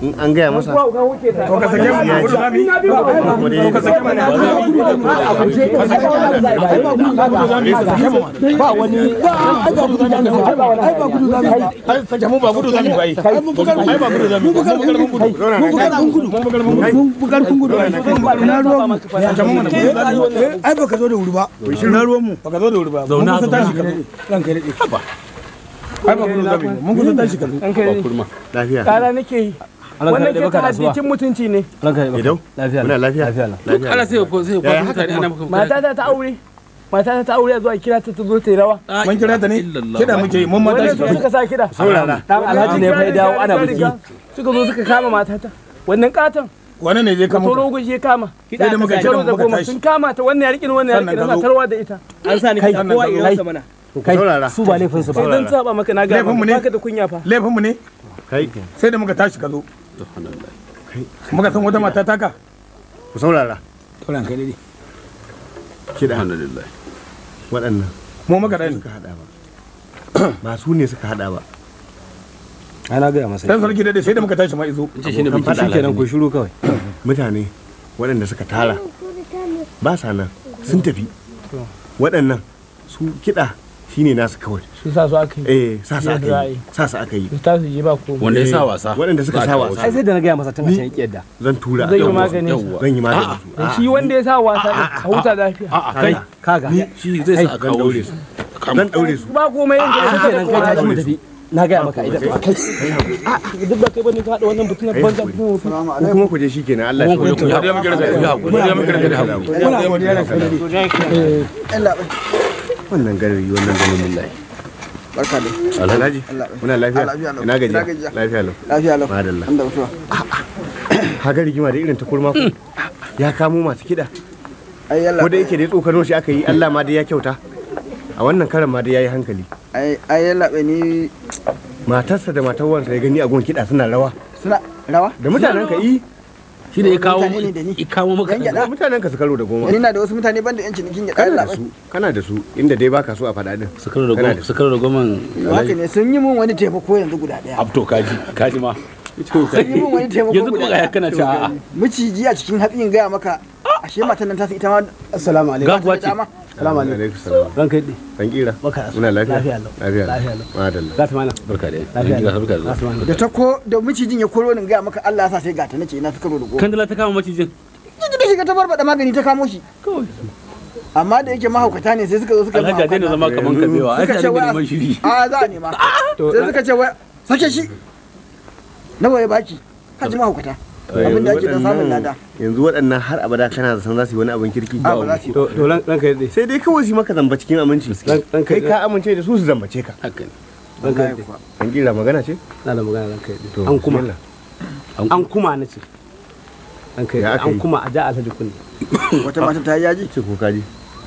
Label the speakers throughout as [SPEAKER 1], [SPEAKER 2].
[SPEAKER 1] in an gaya masa
[SPEAKER 2] to ka sake mu
[SPEAKER 1] Ya
[SPEAKER 2] gudu
[SPEAKER 1] ji.
[SPEAKER 2] zami
[SPEAKER 1] kuma dai
[SPEAKER 2] ka sake mu
[SPEAKER 3] ba wani ai ba gudu zami ai ba gudu zami
[SPEAKER 2] ai sake mu ba gudu zami ba ai ai ba gudu zami mun bugar mun gudu
[SPEAKER 3] mun bugar mun gudu
[SPEAKER 2] mun bugar mun gudu
[SPEAKER 3] mun bugar kun gudu ina ruwan mu
[SPEAKER 2] sake mu mana
[SPEAKER 3] ai ba ka zo da wuri ba ina ruwan mu
[SPEAKER 2] baka zo da wuri ba mun kusa tashi ka zo
[SPEAKER 3] ranka ya dade
[SPEAKER 2] ai ba gudu zami mun kusa tashi ka zo
[SPEAKER 4] an kai
[SPEAKER 1] lafiya
[SPEAKER 4] kara nake yi wannan ke ta haddicin mutunci ne
[SPEAKER 1] idau
[SPEAKER 5] lafiya
[SPEAKER 1] muna lafiya lafiya
[SPEAKER 5] ana sai ko sai ko
[SPEAKER 1] Yaya haka
[SPEAKER 5] mutane
[SPEAKER 1] kuma?
[SPEAKER 5] ana maka
[SPEAKER 4] mata ta ta aure mata ta ta aure a zuwa kira ta ta zo ta yi rawa
[SPEAKER 2] mun kira ta ne kida muke yi mun ma
[SPEAKER 4] wannan
[SPEAKER 2] tashi
[SPEAKER 4] su
[SPEAKER 2] ka zo
[SPEAKER 4] suka sa kida
[SPEAKER 1] saurara
[SPEAKER 5] dan alhaji ne fa ya dawo ana biki
[SPEAKER 4] suka zo suka kama matata wannan katon
[SPEAKER 2] wani ne zai kama
[SPEAKER 4] toro gushi ya kama
[SPEAKER 2] sai da muka
[SPEAKER 4] Jaro
[SPEAKER 2] kira
[SPEAKER 4] da
[SPEAKER 2] muka
[SPEAKER 4] goma
[SPEAKER 2] tashi
[SPEAKER 4] sun kama ta wannan ya riƙe wannan ya
[SPEAKER 2] Sannan
[SPEAKER 4] riƙe
[SPEAKER 2] ka
[SPEAKER 4] na
[SPEAKER 2] zo.
[SPEAKER 4] tarwa da ita
[SPEAKER 5] an sa ni kai
[SPEAKER 2] kowa irinsa
[SPEAKER 5] mana
[SPEAKER 1] kai saurara
[SPEAKER 5] su ba laifin su
[SPEAKER 4] sai zan saba maka na ga
[SPEAKER 2] Laifinmu ne?
[SPEAKER 4] baka da kunya fa
[SPEAKER 2] laifin mu ne
[SPEAKER 1] kai
[SPEAKER 2] sai da muka tashi ka zo muka san wata mata taka
[SPEAKER 1] ku saurara
[SPEAKER 3] to ranka ya dade
[SPEAKER 1] kiɗa
[SPEAKER 5] alhamdulillah
[SPEAKER 1] waɗannan
[SPEAKER 2] mu muka dani
[SPEAKER 1] suka haɗa ba ba su ne suka haɗa ba
[SPEAKER 5] ana ga masa
[SPEAKER 2] dan sarki dai sai da muka tashi ma izo
[SPEAKER 5] ce shine
[SPEAKER 1] Abokan
[SPEAKER 5] biki
[SPEAKER 1] faɗa
[SPEAKER 5] shikenan ku shiru kawai
[SPEAKER 1] mutane waɗanda suka tara ba sa nan sun tafi waɗannan su kiɗa shine nasu kawai
[SPEAKER 4] shi sa su aka yi
[SPEAKER 1] eh sa su aka
[SPEAKER 4] Yadda
[SPEAKER 1] yi sa su aka yi
[SPEAKER 4] su ta su je ba ko
[SPEAKER 5] wanda ya sa
[SPEAKER 1] Eh,
[SPEAKER 5] wasa
[SPEAKER 1] waɗanda suka sa wasa
[SPEAKER 5] ai sai da na gaya masa tun a can yadda
[SPEAKER 1] zan tura
[SPEAKER 4] zai yi
[SPEAKER 1] Yawwa.
[SPEAKER 4] magani
[SPEAKER 5] yawwa
[SPEAKER 1] zan yi magani
[SPEAKER 4] da shi wanda ya sa wasa ne a huta lafiya
[SPEAKER 5] a a kai
[SPEAKER 3] kaga
[SPEAKER 5] shi zai sa a kawo
[SPEAKER 1] daure
[SPEAKER 5] shi
[SPEAKER 1] su zan daure su
[SPEAKER 4] ba komai yanzu ya
[SPEAKER 3] shikenan kai tashi mu tafi na ga maka idan kai
[SPEAKER 4] duk ba kai bane ka hada wannan butun
[SPEAKER 1] kai
[SPEAKER 4] banza
[SPEAKER 1] hakuri ko kuma ku je shikenan Allah ya
[SPEAKER 5] ku
[SPEAKER 1] so
[SPEAKER 5] ya mu girga ya ku ya mu girga da hagu
[SPEAKER 3] muna godiya ranka ya dade
[SPEAKER 1] wannan garari wannan ganin mullahi
[SPEAKER 6] barka da
[SPEAKER 1] alhaji muna lafiya
[SPEAKER 6] lafiya lau.
[SPEAKER 1] ina
[SPEAKER 6] Ina
[SPEAKER 1] gajiya
[SPEAKER 6] gajiya.
[SPEAKER 1] lafiya lau
[SPEAKER 6] lafiya lau
[SPEAKER 1] madalla
[SPEAKER 6] an da mutuwa
[SPEAKER 1] haka rigima da irin ta kurma ku ya kamo masu kiɗa
[SPEAKER 6] ai yalla
[SPEAKER 1] ko da yake dai tsokano shi aka yi Allah ma dai ya kyauta a wannan karan ma dai yayi hankali
[SPEAKER 6] ai ai yalla bai ni
[SPEAKER 1] matarsa da matar wansa ya gani a gon kiɗa suna rawa
[SPEAKER 6] suna rawa
[SPEAKER 1] da mutanen ka yi
[SPEAKER 5] shi ne ya kawo
[SPEAKER 6] Mutane ne da ni.
[SPEAKER 5] ya kawo maka
[SPEAKER 6] Yan gyada.
[SPEAKER 1] da mutanen ka su karo da goma
[SPEAKER 6] ni na da wasu mutane banda yan cinikin ya
[SPEAKER 1] kana
[SPEAKER 6] yalla
[SPEAKER 1] da su kana da su inda dai baka so a faɗa din
[SPEAKER 5] sakar da
[SPEAKER 1] Kana
[SPEAKER 5] goma
[SPEAKER 1] da-
[SPEAKER 5] sakar da goma
[SPEAKER 6] haka ne sun yi mun wani taimako yanzu guda daya
[SPEAKER 5] abto kaji kaji ma
[SPEAKER 6] sun yi mun wani taimako
[SPEAKER 5] yanzu
[SPEAKER 6] guda
[SPEAKER 5] kuma ga
[SPEAKER 6] daya
[SPEAKER 5] kana cewa a'a
[SPEAKER 6] miciji a cikin hatsin gaya maka ashe matan nan ta ita ma
[SPEAKER 3] assalamu alaikum
[SPEAKER 5] gafuwa ce
[SPEAKER 6] dama
[SPEAKER 3] salamu alaikum
[SPEAKER 1] alaikum salam
[SPEAKER 3] ranka ya dade
[SPEAKER 1] dan kira
[SPEAKER 3] Baka da su.
[SPEAKER 1] muna lafiya
[SPEAKER 3] Lafiya lau.
[SPEAKER 1] lafiya
[SPEAKER 3] Lafiya lau.
[SPEAKER 1] madalla
[SPEAKER 3] za ta mana
[SPEAKER 5] barka da
[SPEAKER 3] lafiya
[SPEAKER 5] yanzu barka da
[SPEAKER 3] za ta mana
[SPEAKER 6] da ta ko da micijin ya koro ni gaya maka Allah ya sa sai gata nace ina ta karo da goma
[SPEAKER 5] kandala ta kama macijin
[SPEAKER 6] kiji da shiga ta barbada magani ta kamo shi amma da yake mahaukata ne sai suka zo suka yi
[SPEAKER 5] alhaji a daina zama kaman kabewa ai
[SPEAKER 6] suka
[SPEAKER 5] sai
[SPEAKER 6] ce
[SPEAKER 5] a
[SPEAKER 6] wai
[SPEAKER 5] neman shiri
[SPEAKER 6] a za a nema sai suka ce wai sake shi nawa ya baki ka ji mahaukata abin da ake da samun lada
[SPEAKER 1] yanzu waɗannan har abada kana da san za su yi wani abin kirki
[SPEAKER 6] a ba za su yi
[SPEAKER 3] to to ran- ranka ya dade
[SPEAKER 1] sai dai kawai su yi maka zamba cikin aminci
[SPEAKER 3] Ran- ranka
[SPEAKER 1] kai
[SPEAKER 3] ya
[SPEAKER 1] ka amince da su su zambace ka
[SPEAKER 5] haka ne
[SPEAKER 3] ranka ya dade
[SPEAKER 1] an kira magana ce
[SPEAKER 3] na da magana ranka ya dade
[SPEAKER 1] To,
[SPEAKER 3] an kuma
[SPEAKER 1] bismillah.
[SPEAKER 3] an kuma na ce ranka
[SPEAKER 1] Ya
[SPEAKER 3] ya
[SPEAKER 1] aka
[SPEAKER 3] dade an
[SPEAKER 1] yi?
[SPEAKER 3] kuma a ja alhaji kunni
[SPEAKER 6] wata mata ta yi yaji
[SPEAKER 1] ce ko kaji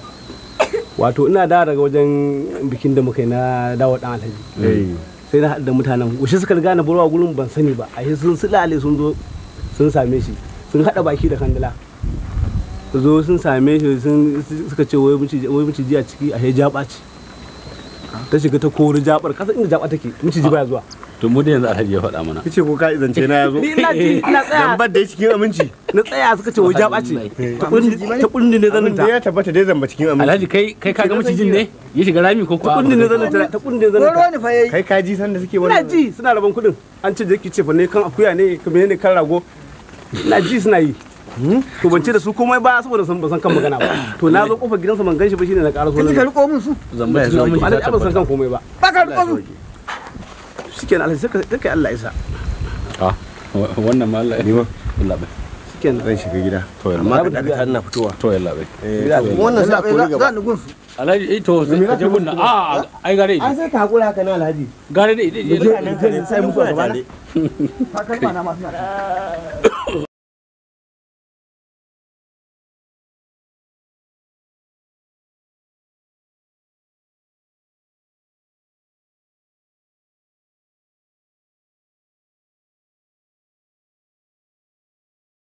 [SPEAKER 3] wato ina da daga wajen bikin da muka yi na dawo dan alhaji
[SPEAKER 1] eh
[SPEAKER 3] sai na haɗu da mutanen washe suka riga na burwa gurin ban sani ba a sun sulale sun zo sun same shi sun haɗa baki da kandala su zo sun same shi sun suka ce wai miciji wai miciji a ciki a ya ɓaci ta shiga ta kori jabar kasa inda jaba take miciji baya zuwa
[SPEAKER 5] to mu da yanzu alhaji ya faɗa mana
[SPEAKER 1] kace ko ka zance na yazo
[SPEAKER 3] ni ina ji ina tsaya
[SPEAKER 1] zambar da cikin aminci
[SPEAKER 3] na tsaya suka ce wai jaba ce ta kundi ta kundi ne zanin
[SPEAKER 1] abin da
[SPEAKER 3] ta
[SPEAKER 1] ya tabbata dai zamba cikin aminci
[SPEAKER 5] alhaji kai kai kaga macijin ne ya shiga rami ko
[SPEAKER 3] ta
[SPEAKER 5] kuwa
[SPEAKER 3] kundi ne zanin ta ta kundi ne zanin
[SPEAKER 6] koro
[SPEAKER 3] ta
[SPEAKER 6] ni fa yayi
[SPEAKER 1] kai kaji san da suke
[SPEAKER 3] ina
[SPEAKER 1] wannan
[SPEAKER 3] ji suna rabon kudin an ce jaki ce fa ne kan akuya ne ka ne kan rago ina ji suna yi to ban ce da su komai ba saboda san ban san kan magana ba to na zo kofar gidansa ban ganshi ba shine na ƙara so
[SPEAKER 6] kaji ka
[SPEAKER 3] na
[SPEAKER 6] riko min su
[SPEAKER 5] zamba ya zama
[SPEAKER 3] alhaji abin san kan komai ba
[SPEAKER 6] ba ka riko su
[SPEAKER 3] shikenan alhaji sai ka sai kai Allah isa
[SPEAKER 5] ah wannan ma Allah
[SPEAKER 1] ni ma
[SPEAKER 5] Allah bai
[SPEAKER 3] shikenan
[SPEAKER 1] zan shiga gida
[SPEAKER 5] to yalla
[SPEAKER 1] amma ka dakata ina fitowa
[SPEAKER 5] to yalla bai
[SPEAKER 1] eh to wannan
[SPEAKER 6] Allah
[SPEAKER 1] sai a
[SPEAKER 6] bai
[SPEAKER 1] kori
[SPEAKER 6] za
[SPEAKER 1] gaba
[SPEAKER 6] ni gun su
[SPEAKER 5] alhaji eh to sai ka je gunna a ai gare
[SPEAKER 1] an
[SPEAKER 5] ni
[SPEAKER 1] sai ka hakura haka na alhaji
[SPEAKER 5] gare ni
[SPEAKER 1] mutanen ka ne sai mutuwa gaba
[SPEAKER 6] ta kalma na masu